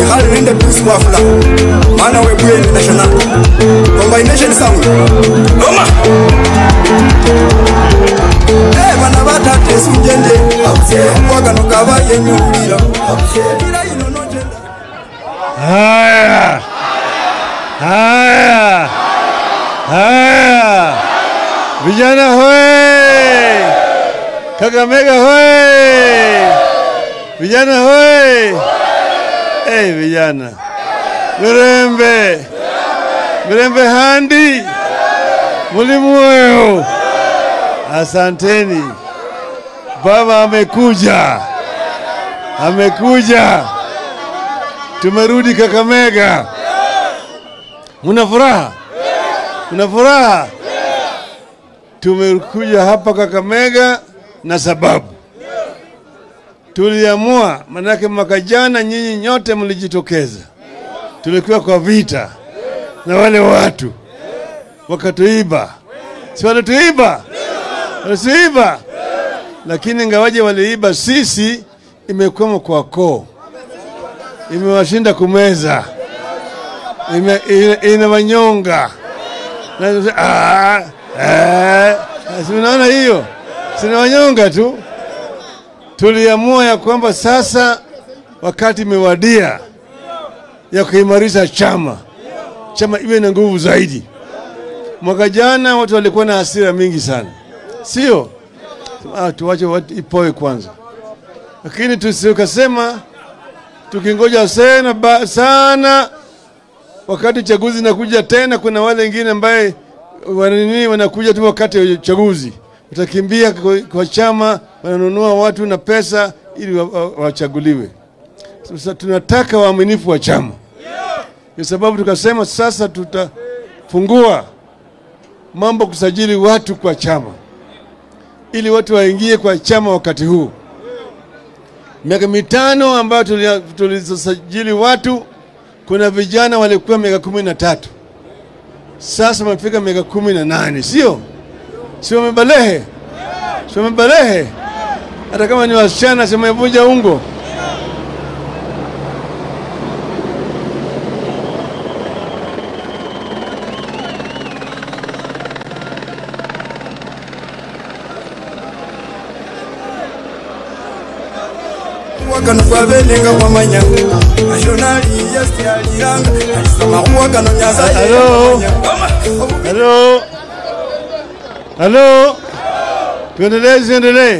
khali nende peace wafula mana webuyeni national combination sound noma Eh, bana batate sunjende kwagano kabayenyulira ira ino nojenda Haya, haya, haya, vijana hoe, Kakamega hoe, vijana hoe, hey, vijana Mirembe, Mirembe handi, mulimuweo, asanteni. Baba amekuja, amekuja tumerudi Kakamega. Muna furaha? Muna furaha? Tumekuja hapa Kakamega na sababu tuliamua, manake mwaka jana nyinyi nyote mlijitokeza, tulikuwa kwa vita na wale watu wakatuiba, si walituiba? Walituiba, lakini ingawaje waliiba, sisi imekwama kwa koo imewashinda kumeza, ime, ina, inawanyonga na ah, eh, si unaona hiyo, sinawanyonga tu. Tuliamua ya kwamba sasa wakati imewadia ya kuimarisha chama, chama iwe na nguvu zaidi. Mwaka jana watu walikuwa na hasira mingi sana, sio? Ah, tuwache watu ipoe kwanza, lakini tusikasema tukingoja sana ba, sana wakati uchaguzi nakuja tena, kuna wale wengine ambaye wanini wanakuja tu wakati wa uchaguzi, watakimbia kwa, kwa chama, wananunua watu na pesa ili wachaguliwe. Wa, wa sasa tunataka waaminifu wa chama, kwa sababu tukasema sasa tutafungua mambo kusajili watu kwa chama, ili watu waingie kwa chama wakati huu miaka mitano ambayo tulisajili watu, kuna vijana walikuwa miaka kumi na tatu sasa wamefika miaka kumi na nane sio? Si wamebalehe? Si wamebalehe? Hata kama ni wasichana, si wamevunja ungo? wakano kwabenenga kwamanya nationali yastyaliranga alisoma kuwakano nyaza Halo. Halo, halo, tuendelee, siendelee?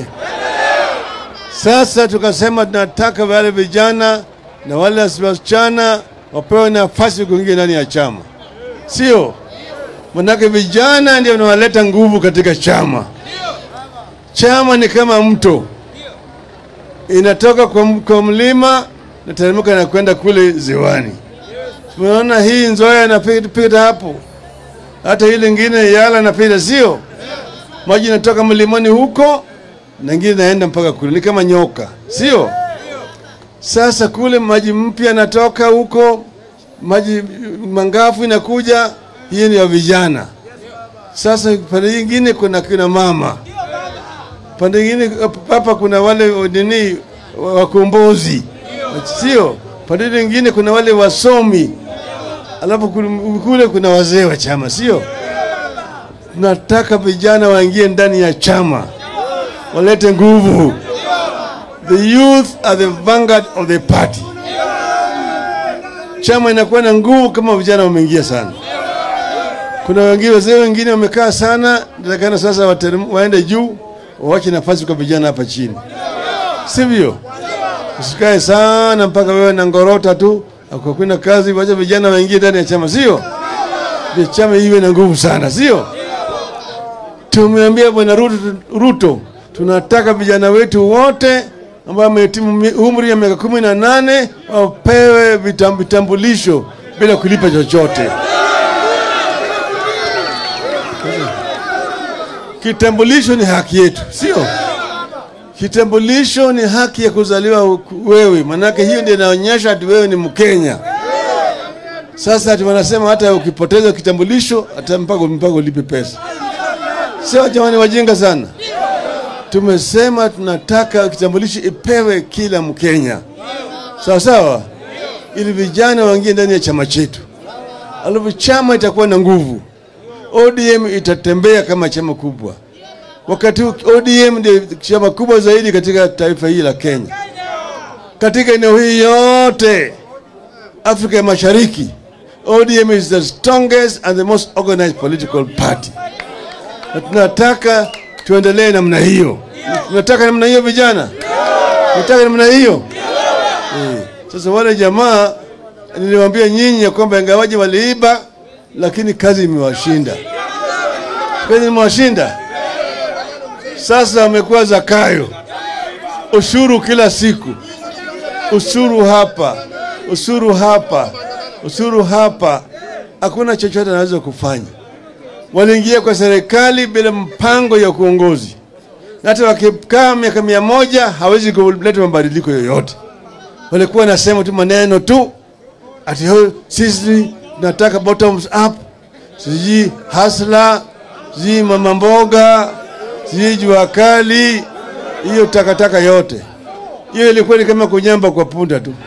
Sasa tukasema tunataka wale vijana na wale wasichana wapewe nafasi kuingia ndani ya chama, sio? Manake vijana ndio wanaleta nguvu katika chama. Chama ni kama mto, inatoka kwa, kwa mlima na teremka na kwenda kule ziwani. Tumeona hii Nzoia inapita hapo, hata ile ingine Yala inapita, sio? Maji inatoka mlimani huko na ingine inaenda mpaka kule, ni kama nyoka, sio? Sasa kule maji mpya yanatoka huko, maji mangafu inakuja, hii ni ya vijana. Sasa pande nyingine kuna kina mama, pande nyingine hapa kuna wale nini wakombozi, sio? Pande nyingine kuna wale wasomi, alafu kule kuna wazee wa chama, sio? Tunataka vijana waingie ndani ya chama, walete nguvu. The youth are the vanguard of the party. Chama inakuwa na nguvu kama vijana wameingia sana. Kuna wengine wazee wengine wamekaa sana, natakana sasa waterem, waende juu, wawache nafasi kwa vijana hapa chini, sivyo? Usikae sana mpaka wewe na ngorota tu akakuna kazi, wacha vijana waingie ndani ya chama, sio? Ndio chama iwe na nguvu sana, sio? Tumeambia bwana Ruto, Ruto, tunataka vijana wetu wote ambao wamehitimu umri ya miaka kumi na nane wapewe vitam- vitambulisho bila kulipa chochote. Kitambulisho ni haki yetu, sio? Kitambulisho ni haki ya kuzaliwa wewe, manake hiyo ndio inaonyesha ati wewe ni Mkenya. Sasa ati wanasema hata ukipoteza kitambulisho hata mpaka mpaka ulipe pesa. Sio jamani, wajinga sana. Tumesema tunataka kitambulisho ipewe kila Mkenya, sawa sawa, ili vijana waingie ndani ya chama chetu, alafu chama itakuwa na nguvu. ODM itatembea kama chama kubwa. Wakati huu ODM ndio chama kubwa zaidi katika taifa hili la Kenya, katika eneo hii yote Afrika ya Mashariki. ODM is the strongest and the most organized political party, na tunataka tuendelee namna hiyo. Tunataka namna hiyo vijana, tunataka namna hiyo eh. Sasa wale jamaa niliwaambia nyinyi ya kwamba ingawaje waliiba, lakini kazi imewashinda, kazi imewashinda. Sasa wamekuwa Zakayo, ushuru kila siku, ushuru hapa, ushuru hapa, ushuru hapa, hakuna chochote anaweza kufanya. Waliingia kwa serikali bila mpango ya kuongozi, na hata wakikaa miaka mia moja hawezi kuleta mabadiliko yoyote. Walikuwa nasema tu maneno tu ati "Oh, sisi tunataka bottoms up, sijui hasla, sijui mama mboga, sijui jua kali, hiyo takataka yote hiyo ilikuwa ni kama kunyamba kwa punda tu.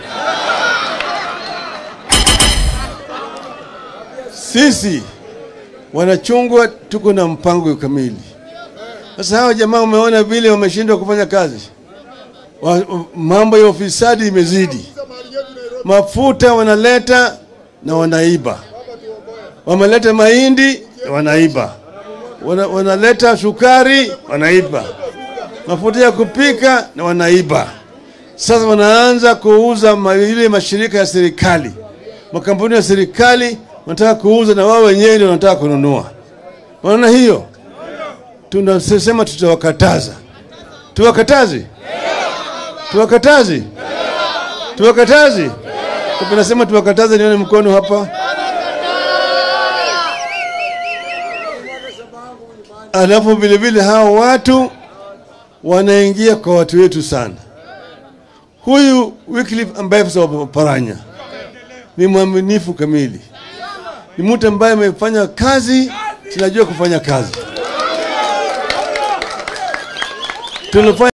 Sisi wanachungwa tuko na mpango kamili. Sasa hawa jamaa umeona vile wameshindwa kufanya kazi, wa, mambo ya ufisadi imezidi, mafuta wanaleta na wanaiba, wameleta mahindi wanaiba, wana, wanaleta sukari wanaiba, mafuta ya kupika na wanaiba. Sasa wanaanza kuuza ma- ile mashirika ya serikali, makampuni ya serikali wanataka kuuza na wao wenyewe ndio wanataka kununua. Unaona hiyo? Tunasema tutawakataza. Tuwakataze? Tuwakataze? Tuwakataze? Kama nasema tuwakataze, nione mkono hapa. Alafu vile vile hao watu wanaingia kwa watu wetu sana. Huyu Wycliffe ambaye Paranya ni mwaminifu kamili, ni mtu ambaye amefanya kazi, tunajua kufanya kazi. Tunafanya